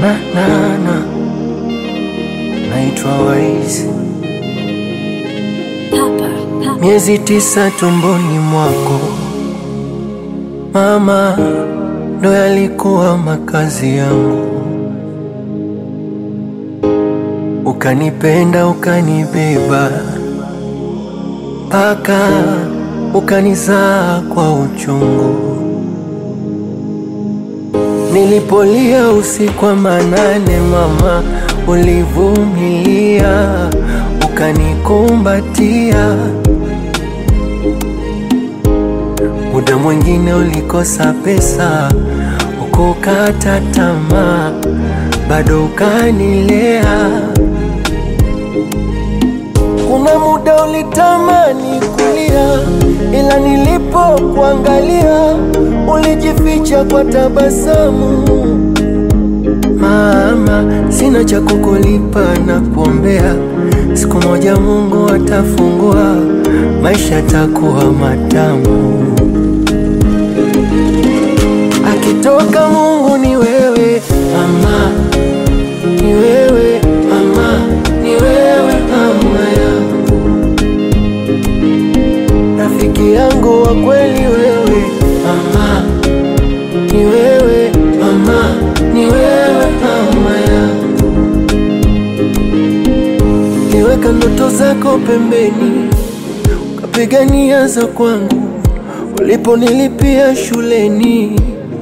na na na naitwa Waizi, Papa, Papa. miezi tisa tumboni mwako mama, ndo yalikuwa makazi yangu, ukanipenda ukanibeba mpaka ukanizaa kwa uchungu. Nilipolia usiku wa manane, mama, ulivumilia ukanikumbatia. Muda mwingine ulikosa pesa, ukukata tamaa, bado ukanilea. Kuna muda ulitamani kulia, ila nilipokuangalia ulijificha kwa tabasamu. Mama, sina cha kukulipa na kuombea, siku moja Mungu atafungua, maisha yatakuwa matamu. Akitoka Mungu ni wewe mama, ni wewe mama, ni wewe mama yangu, rafiki yangu wa kweli wewe mama, ni wewe mama, ni wewe mama yangu, niweka ndoto zako pembeni, ukapigania za kwangu, uliponilipia shuleni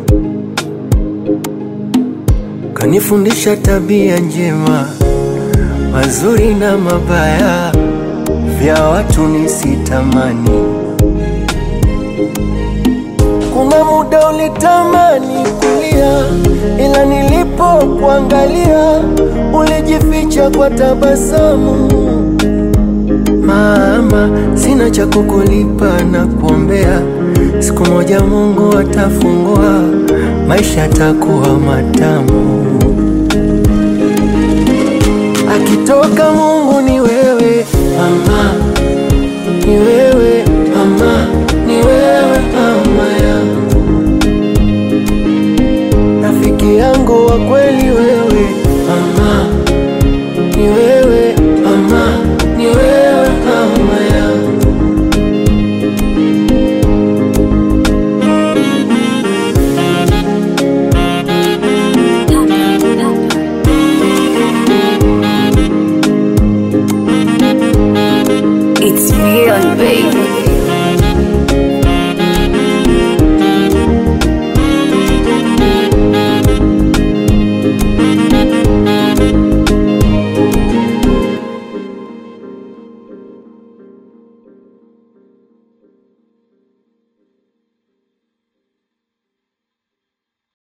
kanifundisha tabia njema, mazuri na mabaya, vya watu nisitamani. Kuna muda ulitamani kulia, ila nilipokuangalia ulijificha kwa tabasamu. Mama, sina cha kukulipa na kuombea, siku moja Mungu atafungua, maisha yatakuwa matamu. Akitoka Mungu ni wewe mama, ni wewe mama, ni wewe mama yangu, rafiki yangu wa kweli